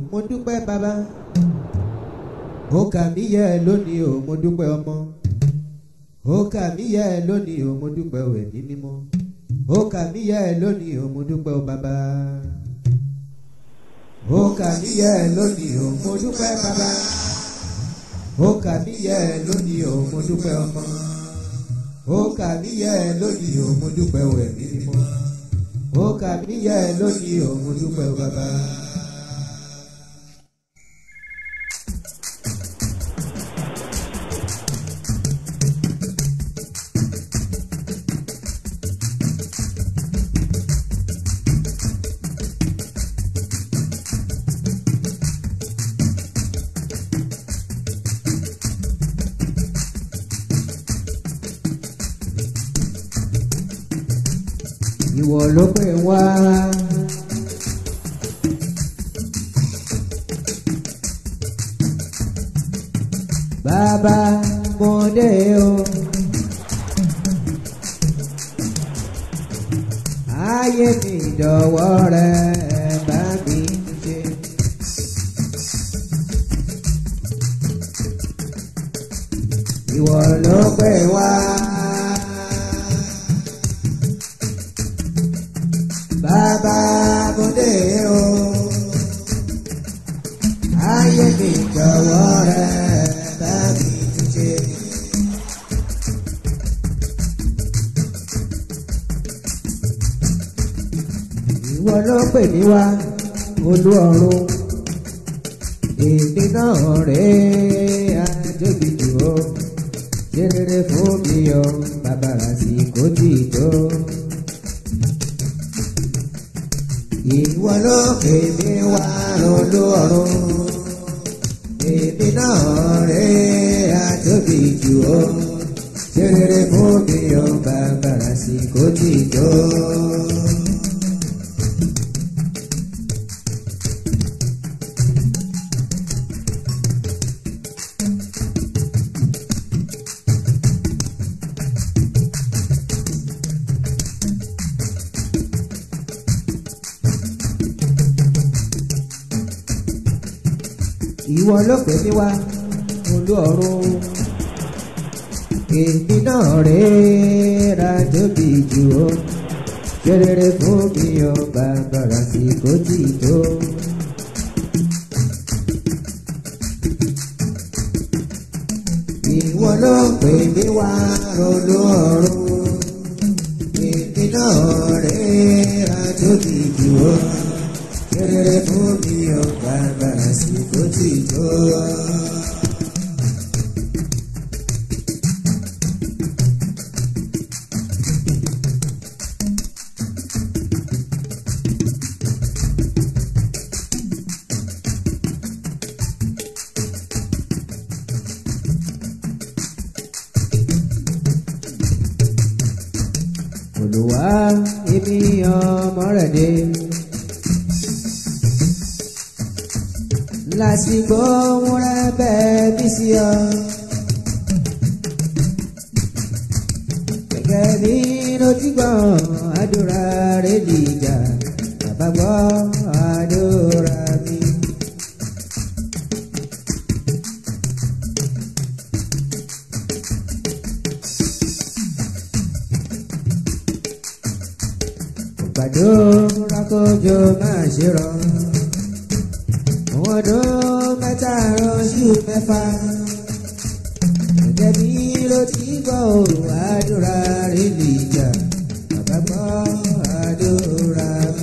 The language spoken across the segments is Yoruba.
mo dúpẹ́ bàbá ó kà mí yẹ lónìí o mo dúpẹ́ ọmọ ó kà mí yẹ lónìí o mo dúpẹ́ o ẹ̀mí mímọ́ ó kà mí yẹ lónìí o mo dúpẹ́ o bàbá ó kà mí yẹ lónìí o mo dúpẹ́ bàbá ó kà mí yẹ lónìí o mo dúpẹ́ ọmọ ó kà mí yẹ lónìí o mo dúpẹ́ o ẹ̀mí mímọ́ ó kà mí yẹ lónìí o mo dúpẹ́ o bàbá. ìwọ ló pè wá. bàbá mo dé o. ayé mi dọ̀wọ́ rẹ bá mi ṣe. ìwọ ló pè wá. bàbá bòde o ayé mi jọ̀wọ́ rẹ bá mi túnṣe. ìwọ ló pè mí wá olú ọ̀run èmi náà rèé àjẹbìtì o ṣe rere fún mi o bàbá àsìkò tí tó. ìwọ ló pè mí wá lọ́lọ́ ọ̀run èmi náà rè àjọbí jù ọ́ ṣe rere fún mi ọ́ bàbàrà sí kò tí tó. ìwọ ló pè mí wá olú ọ̀run èmi náà rèé rájòbí jù ó ṣe rere fún mi ó bàbàrà sí kò tí tó. ìwọ ló pè mí wá olú ọ̀run èmi náà rèé rájòbí jù ó rere fún mi ò bàbàrà sí kò tí tó. Olúwa èmi ọmọ rẹ̀ dé. lásìkò múra bẹ́ẹ̀ bí sí ọ. Gẹ́gẹ́ bí ló ti gbọ́ àdúrà rẹ̀ dìjà, bàbá gbọ́ àdúrà mi. Gbàdúrà kójó máa ṣe rọrùn ọdún mẹ́ta ránṣú mẹ́fà. Gẹ́gẹ́ bí ló ti gbọ́ òun àdúrà rẹ̀ nìjà, bàbá gbọ́ àdúrà mi.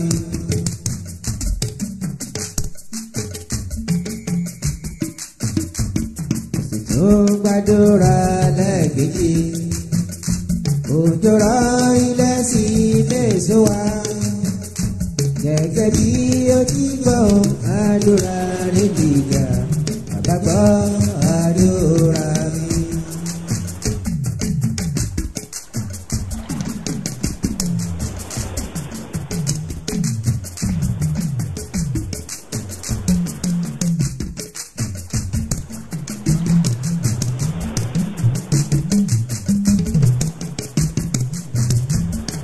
Tó gbàdúrà lẹ́ẹ̀kejì, òjò rọ ilẹ̀ sí mẹ́sàn-án wá gẹ́gẹ́ bí ó ti gbọ́ àdúrà rẹ̀ dìgbà bàbá gbọ́ àdúrà mi.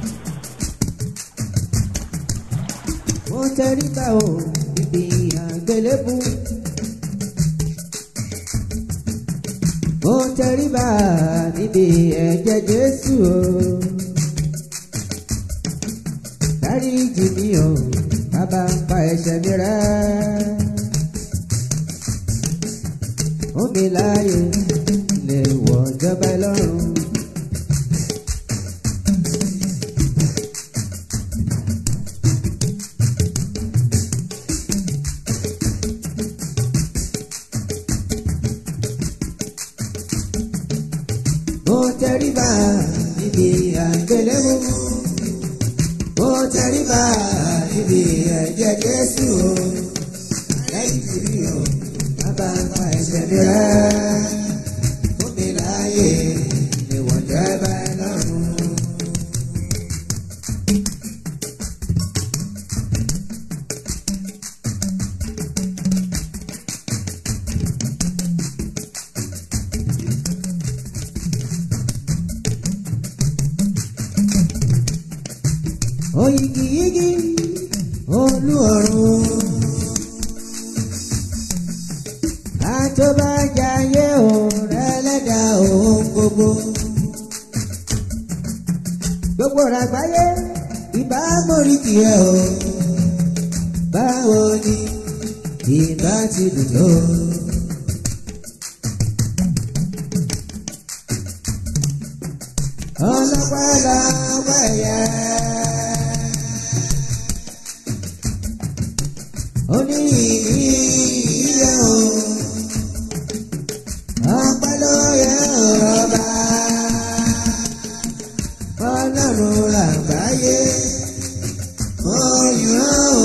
mo tẹríba o ibi àgbẹ̀. àgbélébù. Mo tẹríba níbi ẹ̀jẹ̀ Jésù o. Dáríjì mi o, bàbá pa ẹ̀ṣẹ̀ mi rẹ́. Ó mi láàyè lè wọ̀ jọba lọ́rùn. Mo tẹríba níbi àgbélébù. Mo tẹríba níbi ẹ̀jẹ̀ Jésù o. Lẹ́yìn tí mi ò bàbá pa ẹ̀ṣẹ̀ mi rẹ́. Fún mi láàyè lè wọ̀ jọba lọ́rùn. Oyigiyigi olú ọ̀run. Àtọ́bàjáyé òun ẹlẹ́dà òun gbogbo. Gbogbo ràgbáyé ìbá mórí tiẹ̀ o. Báwo ni ìbá ti dùn tó? Ọlọ́pàá lọ́pàá ẹ̀yẹ. Oní ìyíyẹ o. Ọpẹ́ ló yẹ ọba. Ọlọ́run làgbáyé. Oyún o.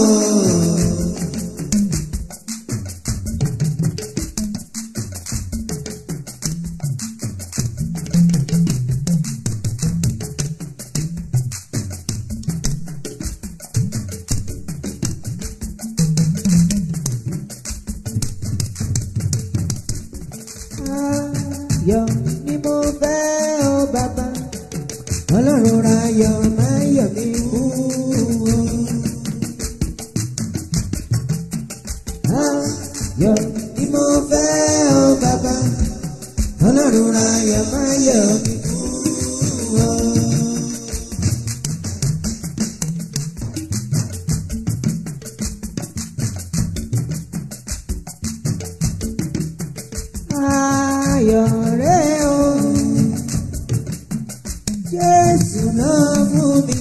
Ayọ̀ ni mo fẹ́ o bàbá. Ọlọ́run ra ayọ̀ máa yọ̀ mí kú o. Ayọ̀ ni mo fẹ́ o bàbá. Ọlọ́run ra ayọ̀ máa yọ̀ mí kú o. Ayọ̀ rẹ̀ o. Jésù náà mú mi.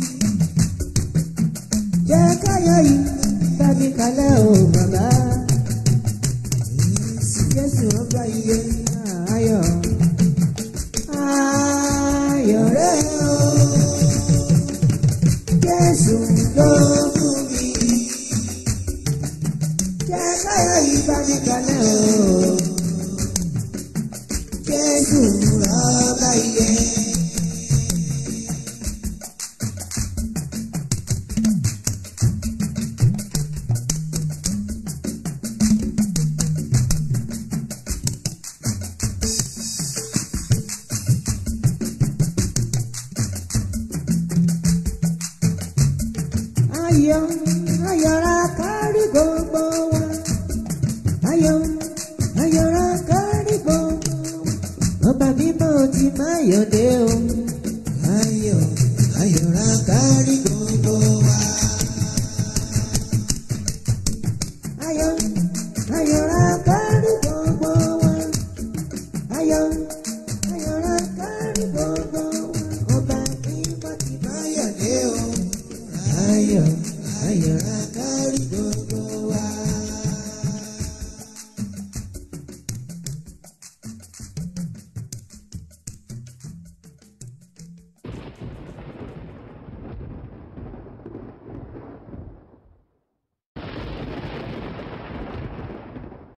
Jẹ́ káyọ̀ yìí tàbí kalẹ̀ o bàbá. Jésù ọgbà iye ayọ̀. Ayọ̀ rẹ̀ o. Jésù náà mú mi. Jẹ́ káyọ̀ yìí tàbí kalẹ̀ o. Jésù ọba iye. Ayọ̀ ayọ̀ ra kárí gbogbo wa. Ayọ̀